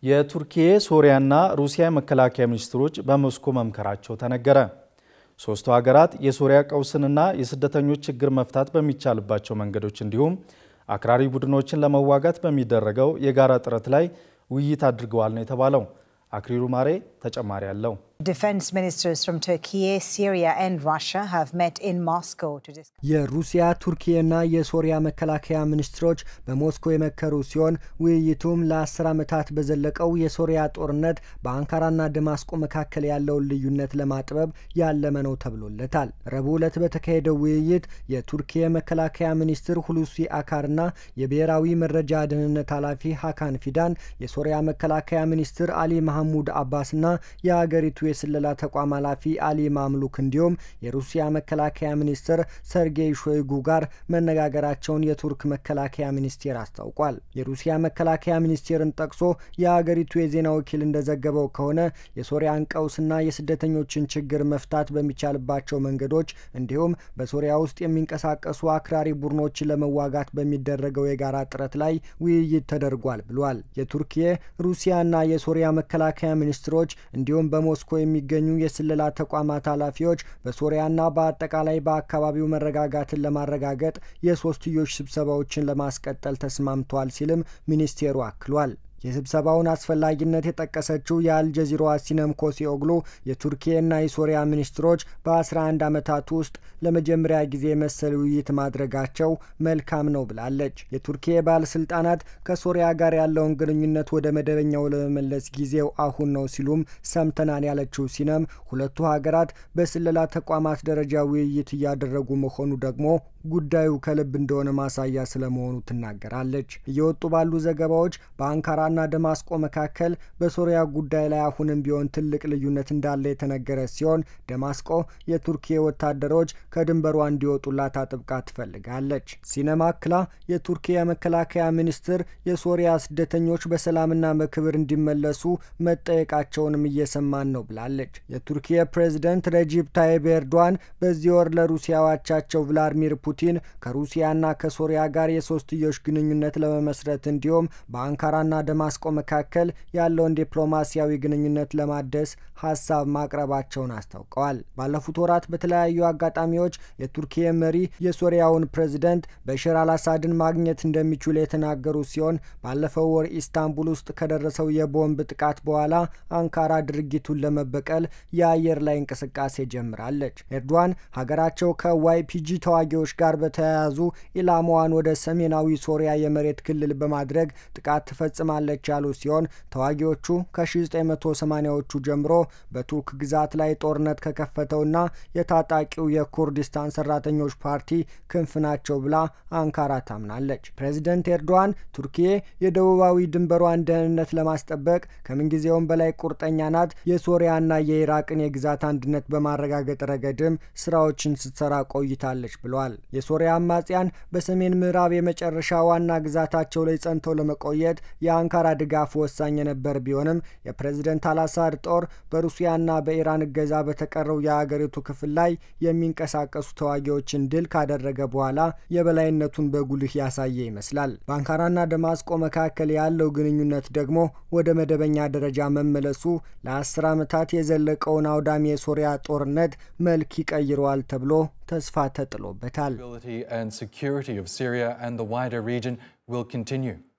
የቱርኪ ሶሪያና ሩሲያ የመከላከያ ሚኒስትሮች በሞስኮ መምከራቸው ተነገረ። ሶስቱ ሀገራት የሶሪያ ቀውስንና የስደተኞች ችግር መፍታት በሚቻልባቸው መንገዶች እንዲሁም አክራሪ ቡድኖችን ለመዋጋት በሚደረገው የጋራ ጥረት ላይ ውይይት አድርገዋል ነው የተባለው። አክሪሉ ማሬ ተጨማሪ አለው። Defense ministers from Turkey, Syria, and Russia have met in Moscow to discuss. የሩሲያ ቱርኪና የሶሪያ መከላከያ ሚኒስትሮች በሞስኮ የመከሩ ሲሆን ውይይቱም ለአስር ዓመታት በዘለቀው የሶሪያ ጦርነት በአንካራና ደማስቆ መካከል ያለውን ልዩነት ለማጥበብ ያለመ ነው ተብሎለታል። ረቡዕ ዕለት በተካሄደው ውይይት የቱርኪ መከላከያ ሚኒስትር ሁሉሲ አካርና የብሔራዊ መረጃ ደህንነት ኃላፊ ሀካን ፊዳን፣ የሶሪያ መከላከያ ሚኒስትር አሊ መሐሙድ አባስና የአገሪቱ የስለላ ተቋም ኃላፊ አሊ ማምሉክ እንዲሁም የሩሲያ መከላከያ ሚኒስትር ሰርጌይ ሾይጉ ጋር መነጋገራቸውን የቱርክ መከላከያ ሚኒስቴር አስታውቋል። የሩሲያ መከላከያ ሚኒስቴርን ጠቅሶ የአገሪቱ የዜና ወኪል እንደዘገበው ከሆነ የሶሪያን ቀውስና የስደተኞችን ችግር መፍታት በሚቻልባቸው መንገዶች እንዲሁም በሶሪያ ውስጥ የሚንቀሳቀሱ አክራሪ ቡድኖችን ለመዋጋት በሚደረገው የጋራ ጥረት ላይ ውይይት ተደርጓል ብሏል። የቱርኪ ሩሲያና የሶሪያ መከላከያ ሚኒስትሮች እንዲሁም በሞስኮ የሚገኙ የስለላ ተቋማት ኃላፊዎች በሶሪያና በአጠቃላይ በአካባቢው መረጋጋትን ለማረጋገጥ የሶስትዮሽ ስብሰባዎችን ለማስቀጠል ተስማምተዋል ሲልም ሚኒስቴሩ አክሏል። የስብሰባውን አስፈላጊነት የጠቀሰችው የአልጀዚራዋ ሲነም ኮሲኦግሉ የቱርኪና የሶሪያ ሚኒስትሮች በ11 ዓመታት ውስጥ ለመጀመሪያ ጊዜ መሰል ውይይት ማድረጋቸው መልካም ነው ብላለች። የቱርኪ ባለስልጣናት ከሶሪያ ጋር ያለውን ግንኙነት ወደ መደበኛው ለመመለስ ጊዜው አሁን ነው ሲሉም ሰምተናል ያለችው ሲነም ሁለቱ ሀገራት በስለላ ተቋማት ደረጃ ውይይት እያደረጉ መሆኑ ደግሞ ጉዳዩ ከልብ እንደሆነ ማሳያ ስለመሆኑ ትናገራለች። እየወጡ ባሉ ዘገባዎች በአንካራና ደማስቆ መካከል በሶሪያ ጉዳይ ላይ አሁንም ቢሆን ትልቅ ልዩነት እንዳለ የተነገረ ሲሆን ደማስቆ የቱርኪ ወታደሮች ከድንበሯ እንዲወጡላት አጥብቃ ትፈልጋለች። ሲነማ አክላ የቱርኪ የመከላከያ ሚኒስትር የሶሪያ ስደተኞች በሰላምና በክብር እንዲመለሱ መጠየቃቸውንም እየሰማን ነው ብላለች። የቱርኪ ፕሬዝደንት ረጂብ ታይብ ኤርዶዋን በዚህ ወር ለሩሲያ አቻቸው ቭላድሚር ፑቲን ከሩሲያና ከሶሪያ ጋር የሶስትዮሽ ግንኙነት ለመመስረት እንዲሁም በአንካራና ደማስቆ መካከል ያለውን ዲፕሎማሲያዊ ግንኙነት ለማደስ ሀሳብ ማቅረባቸውን አስታውቀዋል። ባለፉት ወራት በተለያዩ አጋጣሚዎች የቱርኪ መሪ የሶሪያውን ፕሬዝደንት በሽር አልአሳድን ማግኘት እንደሚችሉ የተናገሩ ሲሆን ባለፈው ወር ኢስታንቡል ውስጥ ከደረሰው የቦምብ ጥቃት በኋላ አንካራ ድርጊቱን ለመበቀል የአየር ላይ እንቅስቃሴ ጀምራለች። ኤርዶዋን ሀገራቸው ከዋይፒጂ ተዋጊዎች ጋር በተያያዙ ኢላማዋን ወደ ሰሜናዊ ሶሪያ የመሬት ክልል በማድረግ ጥቃት ትፈጽማለች ያሉ ሲሆን ተዋጊዎቹ ከ1980ዎቹ ጀምሮ በቱርክ ግዛት ላይ ጦርነት ከከፈተውና የታጣቂው የኩርዲስታን ሰራተኞች ፓርቲ ክንፍ ናቸው ብላ አንካራ ታምናለች። ፕሬዚደንት ኤርዶዋን ቱርኪዬ የደቡባዊ ድንበሯን ደህንነት ለማስጠበቅ ከምንጊዜውም በላይ ቁርጠኛ ናት፣ የሶሪያና የኢራቅን የግዛት አንድነት በማረጋገጥ ረገድም ስራዎችን ስትሰራ ቆይታለች ብለዋል። የሶሪያ አማጽያን በሰሜን ምዕራብ የመጨረሻ ዋና ግዛታቸው ላይ ጸንተው ለመቆየት የአንካራ ድጋፍ ወሳኝ የነበር ቢሆንም የፕሬዝደንት አልአሳድ ጦር በሩሲያና በኢራን እገዛ በተቀረው የአገሪቱ ክፍል ላይ የሚንቀሳቀሱ ተዋጊዎችን ድል ካደረገ በኋላ የበላይነቱን በጉልህ ያሳየ ይመስላል። በአንካራና ደማስቆ መካከል ያለው ግንኙነት ደግሞ ወደ መደበኛ ደረጃ መመለሱ ለአስር ዓመታት የዘለቀውን አውዳሚ የሶሪያ ጦርነት መልክ ይቀይረዋል ተብሎ ተስፋ ተጥሎበታል። and security of Syria and the wider region will continue.